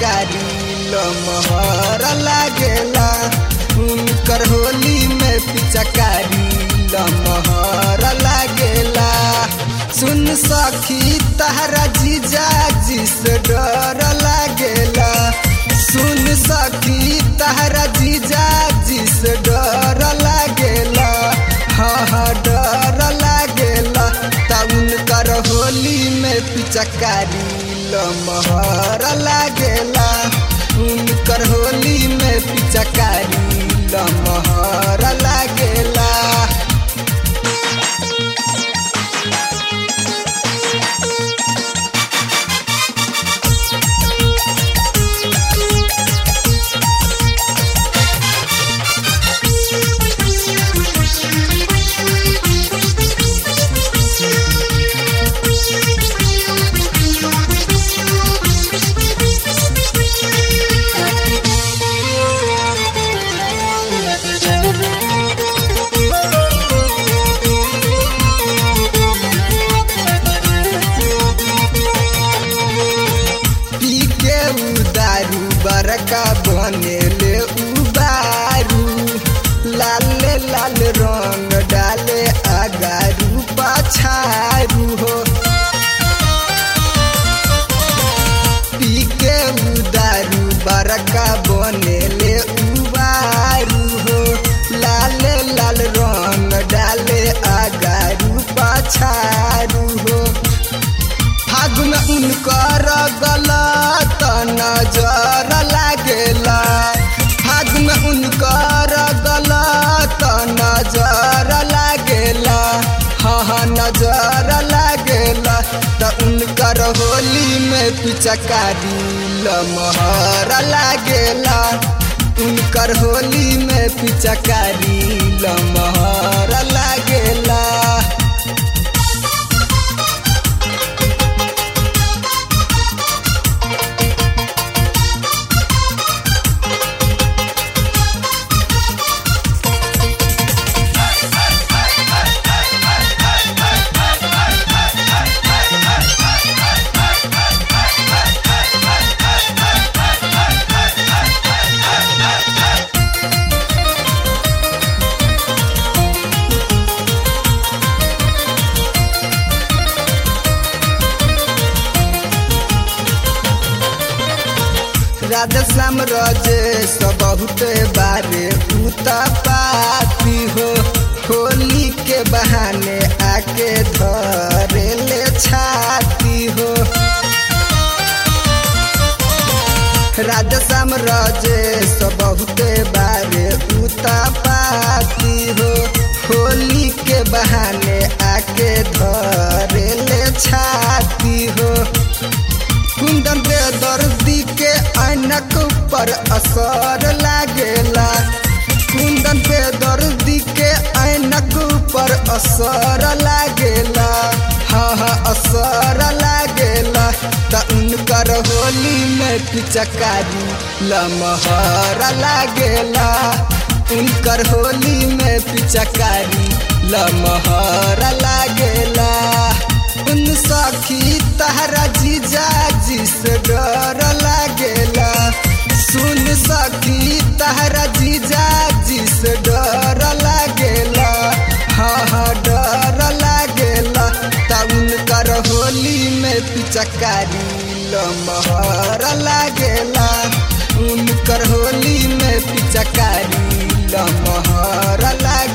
पिचकारी लमहर लागेला उनकर होली में पिचकारी लमहर लागेला सुन सखी तहरा जीजा जिस डर लागेला सुन सखी तहरा जीजा जिस डर लागेला हाँ हाँ डर लागेला तउन कर होली में पिचकारी लमहर लागेला उनकर होली में पिचकारी लमहर लागेला पी के उदारू बरका बनेले उबारू लाले लाल रंग डाले अगारू पाछारू हो पी के उदारू बरका बनेले उबारू हो लाले लाल रंग डाले अगारू पाछारू हो फागुन उनकर गलत नजर लागेला फागुन उनकर गलत नजर लागेला हाँ हाँ नजर लागेला त उनकर होली में पिचकारी लमहर लागेला उनकर होली में पिचकारी लमहर लागेला राधा श्याम रजेश बहुत बारे उता पाती हो होली के बहाने आके धरे ले छाती हो राधा श्याम रजेश बहुत बारे उता पाती हो होली के बहाने आके धरे ले छाती हो कुंदन बेदर्दी के ऐनक पर असर लागेला कुंदन बेदर्दी के ऐनक पर असर लागेला हाँ हाँ असर लागेला त उनकर होली में पिचकारी लमहर लागेला उनकर होली में पिचकारी लमहर लागेला उन सखी तहरा जीजा जिस डर लागेला सुन सखी तहरा जीजा जिस डर लागेला हाँ हाँ डर लागेला तउन कर होली में पिचकारी लमहर लागेला उनकर होली में पिचकारी लमहर लागे